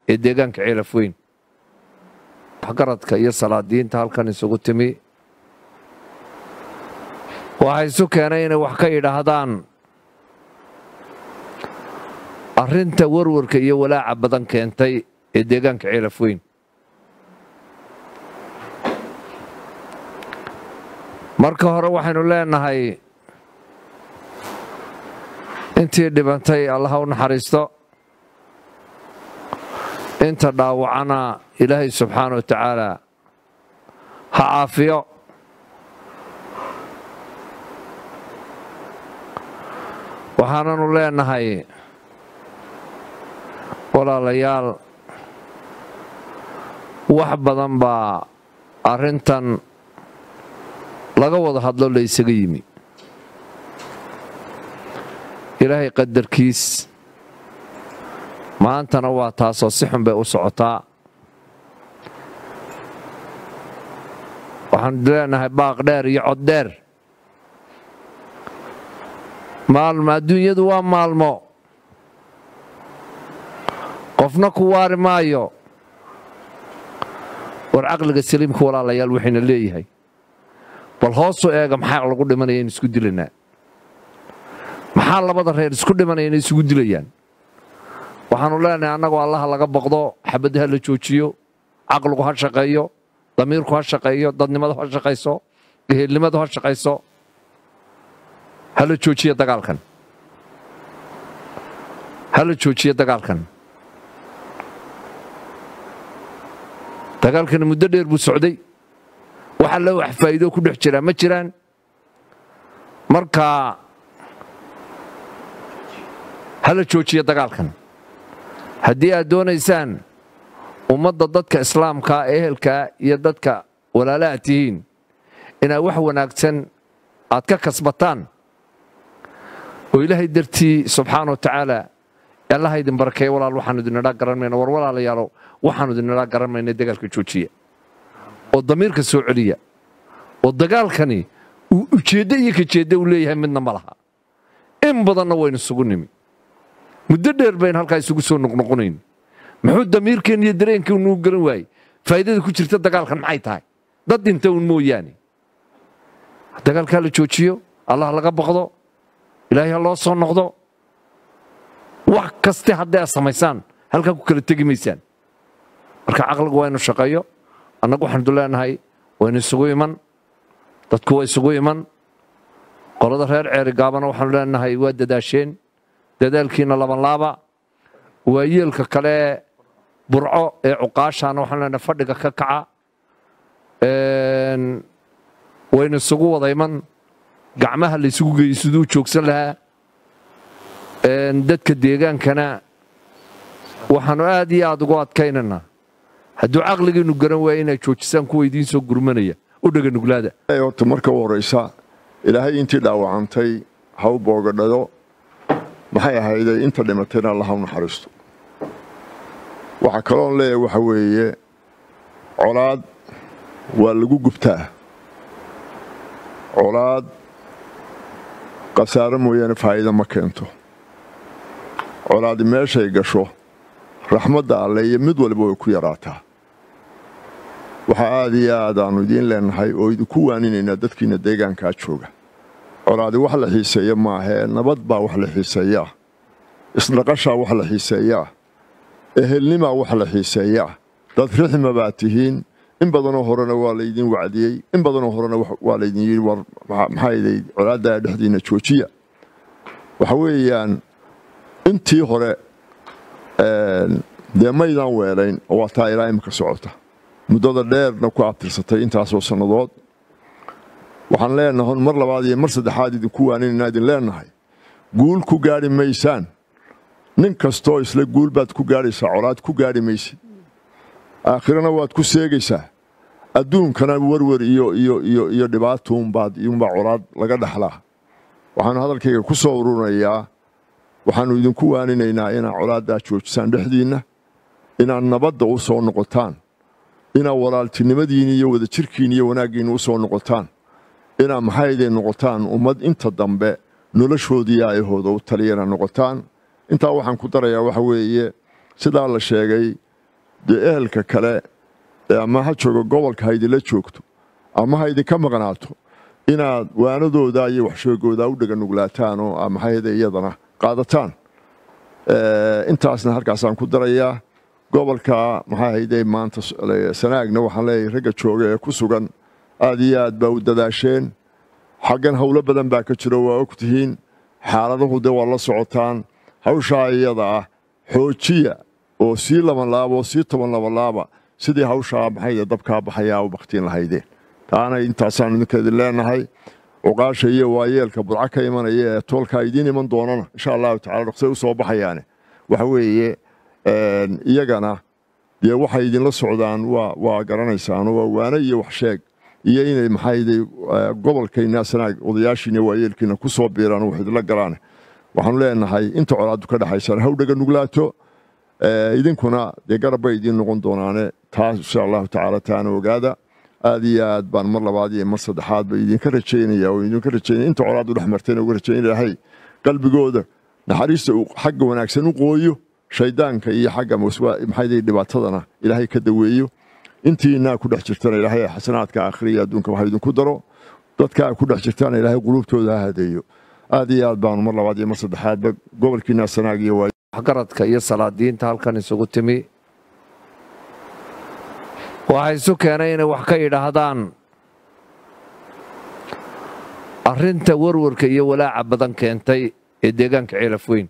ee deegaanka ceelaf weyn waxgaradka iyo salaadiinta halkan isugu timi waxa isu keenay inay wax ka yidhaahdaan arrinta warwarka iyo walaaca badan keentay ee deegaanka ceelaf weyn marka hore waxaynu leenahay intii dhibantay allaha u naxariisto inta dhaawacana ilaahay subxaana wa tacaala ha caafiyo waxaananu leenahay walaalayaal wax badan baa arrintan laga wada hadlo la ysaga yimi ilaahay qadarkiis maantana waa taasoo si xun bay u socotaa waxaanu leenahay baaq dheer iyo cod dheer maalmo adduunyadu waa maalmo qofna ku waari maayo war caqliga saliimka walaalayaal waxayna leeyahay bal hoosu eega maxaa lagu dhimanaya in isku dilanaa maxaa labada reer isku dhimanaya inay isugu dilayaan waxaanu leenahay annagoo allaha laga boqdo xabadda ha la joojiyo caqligu ha shaqeeyo damiirku ha shaqeeyo dadnimadu ha shaqayso geheelnimadu ha shaqayso ha la joojiyo dagaalkan ha la joojiyo dagaalkan dagaalkani muddo dheer buu socday wax alle wax faa'iido ku dhex jiraa ma jiraan marka ha la joojiyo dagaalkan haddii aad doonaysaan ummadda dadka islaamkaa ehelkaa iyo dadka walaalaha tihiin inaad wax wanaagsan aad ka kasbataan oo ilaahay dartii subxaana wa tacaala allaha idin barakeeya walaal waxaanu idinidhaa garan mayna war walaalayaalow waxaanu idinidhaa garan mayna dagaalka joojiya oo damiirka soo celiya oo dagaalkani uu ujeeddo iyo kajeeddo uu leeyahay midna ma laha in badanna waynu isugu nimi muddo dheer bayn halkaa isugu soo noqnoqonayn muxuu damiirkeen iyo dareenkeen nuu garan waayey faa'iidada ku jirta dagaalkan maxay tahay dad dhinta un mooyaane dagaalkaa la joojiyo allah laga baqdo ilaahay ha loo soo noqdo wax kaste hadday aad samaysaan halkaa ku kala tegi maysaan marka caqligu waa inu shaqeeyo annagu waxaanu leenahay waynu isugu iman dadku waa isugu iman qolada reer ceeri gaabana waxaanu leenahay waa dadaasheen dadaalkiina labanlaaba waa yeelka kale burco ee cuqaashaana waxaanu leenahay fadhiga ka kaca waynu isugu wada iman gacmaha la ysugu geeyey siduu joogsan lahaa dadka deegaankana waxaanu aad iyo aad ugu adkaynaynaa hadduu caqligiinnu garan waaya inaad joojisaan kuwa idiin soo gurmanaya u dhega nuglaada horta marka u horraysa ilaahay intii dhaawacantay ha u boogadhado maxay ahayday inta dhimatayna alla ha u naxariisto waxaa kaloon leeyahay waxa weeye colaad waa lagu gubtaa colaad khasaaro mooyaane faa'iida ma keento colaadi meeshay gasho raxmadda alle iyo mid waliba way ku yaraataa waxaa aad iyo aad aannu idiin leenahay oo idinku waaninaynaa dadkiinna deegaankaa jooga colaadi wax la xiiseeya maahee nabad baa wax la xiiseeyaa isdhaqashaa wax la xiiseeyaa ehelnimaa wax la xiiseeyaa dad rixma baa tihiin in badanoo horena waa laydin wacdiyey in badanoo horena waa laydin yidhi war maxaaday colaaddaa dhexdiinna joojiya waxa weeyaan intii hore dee maydaan weelayn oo waa taa ilaa imika socota muddada dheerna ku abtirsatay intaasoo sannadood waxaan leenahay mar labaad iyo mar saddexaad idinku waaninayna idin leenahay guul ku gaadhi maysaan nin kastoo isla guul baad ku gaadhaysaa colaad ku gaadhi maysid aakhirana waad ku seegaysaa adduunkana werwer iyo iyo iyo iyo dhibaatuunbaad iyuunbaa colaad laga dhaxlaa waxaanu hadalkayga ku soo ururinayaa waxaannu idinku waaninaynaa inaad colaaddaa joojisaan dhexdiinna inaad nabadda u soo noqotaan inaad walaaltinimadiinni iyo wadajirkiinni iyo wanaaggiinni u soo noqotaan inaad maxayday noqotaan ummad inta dambe noloshoodii aayahooda u taliyana noqotaan intaa waxaan ku darayaa waxa weeye sidaa la sheegay dee ehelka kale ama ha joogo gobolka ha idinla joogto ama ha idinka maqnaato inaad waanadooda iyo waxsheegooda u dheganuglaataan oo maxayde iyadana qaadataan intaasna halkaasaan ku darayaa gobolka maxaa hayde maanta sanaagna waxaan leeyahay ragga jooga ee ku sugan aad iyo aad baa u dadaasheen xaggan howlo badan baa ka jiro waa og tihiin xaaladuhu dee waa la socotaan hawshaa iyada ah xoojiya oo sii labanlaaba oo sii toban labanlaaba sidii hawshaa maxayde dabkaa baxayaa u baktiin lahaydeen taana intaasaan idinka idin leenahay cuqaasha iyo waayeelka budco ka imanaya ee toolkaa idiin iman doonana insha allahu tacala dhaqsay u soo baxayaane waxa weeye iyagana dee waxay idinla socdaan waa garanaysaan waa waane iyo wax sheeg iyo inay maxayde gobolkayna sanaag odayaashiina waayeelkiina ku soo biiraan wax idinla galaan waxaanu leenahay inta colaadu ka dhexaysaan hawdhaga nuglaato idinkuna dee garab bay idiin noqon doonaane taas insha allahu tacaala taana ogaada aad iyo aad baan mar labaad iyo mar saddexaad ba idinka rajaynaya oo idinka rajaynaya inta colaadu dhex martayna uga rajayn ilaahay qalbigooda naxariista uu xagga wanaagsan u qooyo shaydaanka iyo xagga maxayde dhibaatadana ilaahay ka daweeyo intiinaa ku dhex jirtana ilaahay xasanaadka aakhiriya adduunka waxa idinku daro dadkaa ku dhex jirtaana ilaahay quluubtooda ha hadeeyo aad iyo aad baanu mar labaad iyo mar saddexaadba gobolkiina sanaag iyo waa waxgaradka iyo salaadiinta halkan isugu timi waxaa isu keenay inay wax ka yidhaahdaan arrinta warwarka iyo walaaca badan keentay ee deegaanka ceelaf weyn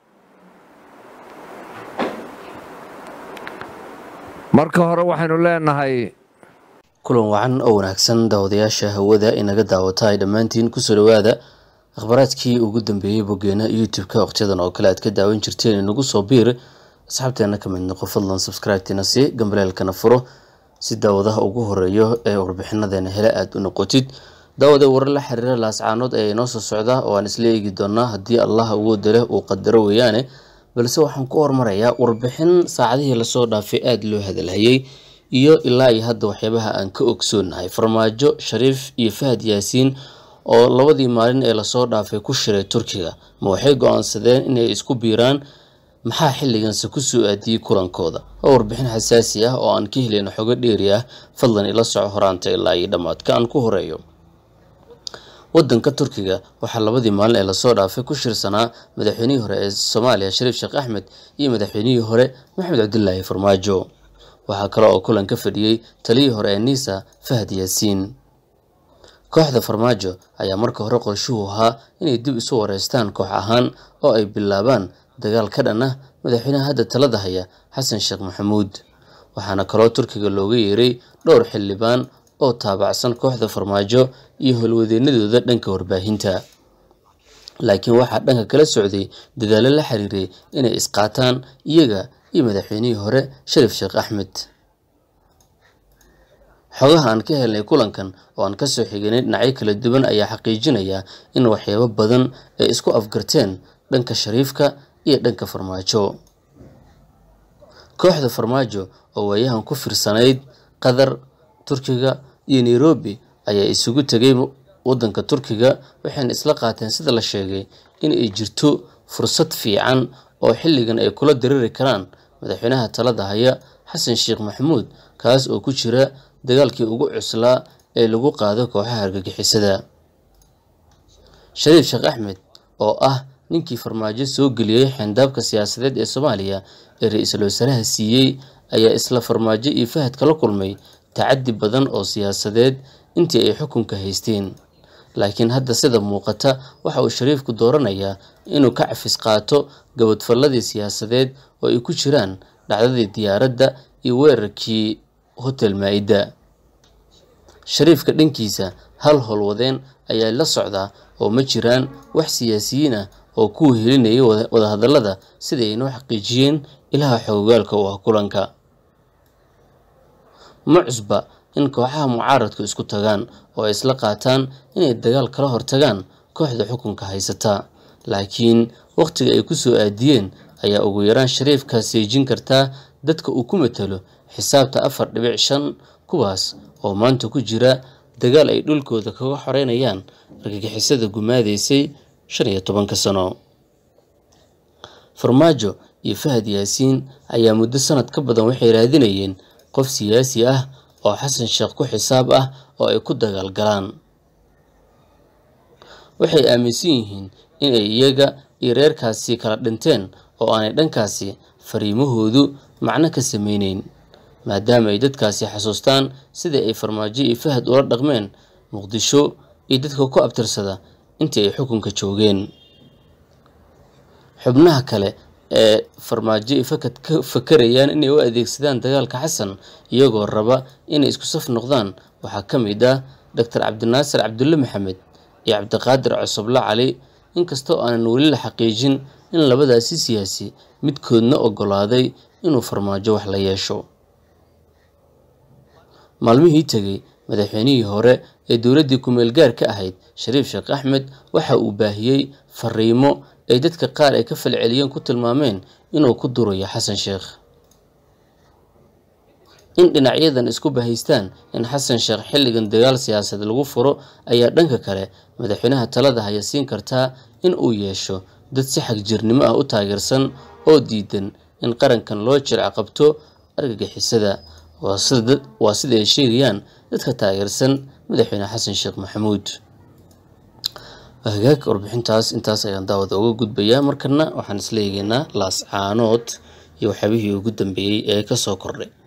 marka hore waxaynu leenahay kulan wacan oo wanaagsan daawadayaasha hawada inaga daawata ay dhammaantiin kusoo dhowaada akhbaaraadkii ugu dambeeyey boggeena youtube-ka waqtiyadan oo kale aad ka daawan jirteen inagu soo biir asxaabteena ka mid noqo fadlan subscribe-tina si gambaleelkana furo si daawadaha ugu horeeyo ee warbixinadeena hele aada u noqotid daawada warar la xiriira laascaanood ayaa inoo soo socda oo aan isla eegi doonaa haddii allah awooda leh uu qadaro weeyaane balse waxaan ku hormarayaa warbixin saacadihii lasoo dhaafay aada loo hadalhayay iyo ilaa iyo hadda waxyaabaha aan ka ogsoonahay farmaajo shariif iyo fahad yaasiin oo labadii maalin ee lasoo dhaafay ku shiray turkiga ma waxay go-aansadeen inay isku biiraan maxaa xilliganse ku soo aadiyey kulankooda oo warbixin xasaasi ah oo aan ka heleyno xogo dheeri ah fadlan ila soco horaanta ilaa iyo dhammaadka aan ku horeeyo wadanka turkiga waxaa labadii maalin ee lasoo dhaafay ku shirsanaa madaxweynihii hore ee soomaaliya shariif sheekh axmed iyo madaxweynihii hore maxamed cabdilaahi farmaajo waxaa kale oo kulan ka fadhiyey taliyii hore ee niisa fahad yaasiin kooxda farmaajo ayaa marka hore qorshuhu ahaa inay dib isu wareystaan koox ahaan oo ay bilaabaan dagaal ka dhan ah madaxweynaha hadda talada haya xasan sheekh maxamuud waxaana kaloo turkiga looga yeeray dhowr xildhibaan oo taabacsan kooxda farmaajo iyo howlwadeenadooda dhanka warbaahinta laakiin waxaa dhanka kala socday dadaallo la xiriiray inay isqaataan iyaga iyo madaxweynihii hore sharif sheekh axmed xogaha aan ka helnay kulankan oo aan kasoo xiganay dhinacyo kala duwan ayaa xaqiijinaya in waxyaabo badan ay isku afgarteen dhanka shariifka iyo dhanka farmaajo kooxda farmaajo oo waayahan ku firsanayd qatar turkiga iyo nairobi ayaa isugu tegay wadanka turkiga waxayna isla qaateen sida la sheegay in ay jirto fursad fiican oo xilligan ay kula diriri karaan madaxweynaha talada haya xasan sheekh maxamuud kaas oo ku jira dagaalkii ugu cuslaa ee lagu qaado kooxaha argagixisada shariif sheekh axmed oo ah ninkii farmaajo soo geliyey xeendaabka siyaasadeed ee soomaaliya ee ra-iisul wasaaraha siiyey ayaa isla farmaajo iyo fahad kala kulmay tacadi badan oo siyaasadeed intii ay xukunka haysteen laakiin hadda sida muuqata waxa uu shariifku dooranayaa inuu ka cafis qaato gabadfalladii siyaasadeed oo ay ku jiraan dhacdadii diyaaradda iyo weerarkii hotel maa-ida shariifka dhankiisa hal howlwadeen ayaa la socdaa oo ma jiraan wax siyaasiyiin ah oo ku helinayay wadahadallada sida ay noo xaqiijiyeen ilaha xogogaalka u ah kulanka ma cusba in kooxaha mucaaradku isku tagaan oo ay isla qaataan inay dagaal kala hortagaan kooxda xukunka haysata laakiin wakhtiga ay ku soo aadiyeen ayaa ugu yaraan shariifka seejin kartaa dadka uu ku matalo xisaabta afar dhibic shan kuwaas oo maanta ku jira dagaal ay dhulkooda kaga xoreynayaan argagixisada gumaadaysay shan iyo tobanka sano farmaajo iyo fahad yaasiin ayaa muddo sanad ka badan waxay raadinayeen qof siyaasi ah oo xasan sheekh ku xisaab ah oo ay ku dagaalgalaan waxay aaminsan yihiin inay iyaga iyo reerkaasi kala dhinteen oo aanay dhankaasi fariimahoodu macno ka sameyneyn maadaama ay dadkaasi xasuustaan sidai ay farmaajo iyo fahad ula dhaqmeen muqdisho iyo dadka ku abtirsada intii ay xukunka joogeen xubnaha kale ee farmaajo iyo fakad ka fakarayaan inay u adeegsadaan dagaalka xasan iyagoo raba inay isku saf noqdaan waxaa ka mid ah doctor cabdinaasir cabdulle maxamed iyo cabdiqaadir cosoble cali inkastoo aanan weli la xaqiijin in labadaasi siyaasi midkoodna oggolaaday inuu farmaajo wax la yeesho maalmihii tegey madaxweynihii hore ee dowladdii ku-meel gaar ka ahayd shariif sheekh axmed waxa uu baahiyey fariimo ay dadka qaar ay ka falceliyeen ku tilmaameen inuu ku durayo xasan sheekh in dhinacyadan isku bahaystaan in xasan sheekh xilligan dagaal siyaasadeed lagu furo ayaa dhanka kale madaxweynaha talada haya siin kartaa in uu yeesho dad si xagjirnimo ah u taageersan oo diidan in qarankan loo jirca qabto argagixisada waa sida ay sheegayaan dadka taageersan madaxweyne xasan sheekh maxamuud hagaag warbixintaas intaas ayaan daawada uga gudbayaa markana waxaan isla eegeynaa laas caanood iyo waxyaabihii ugu dambeeyey ee kasoo kordhay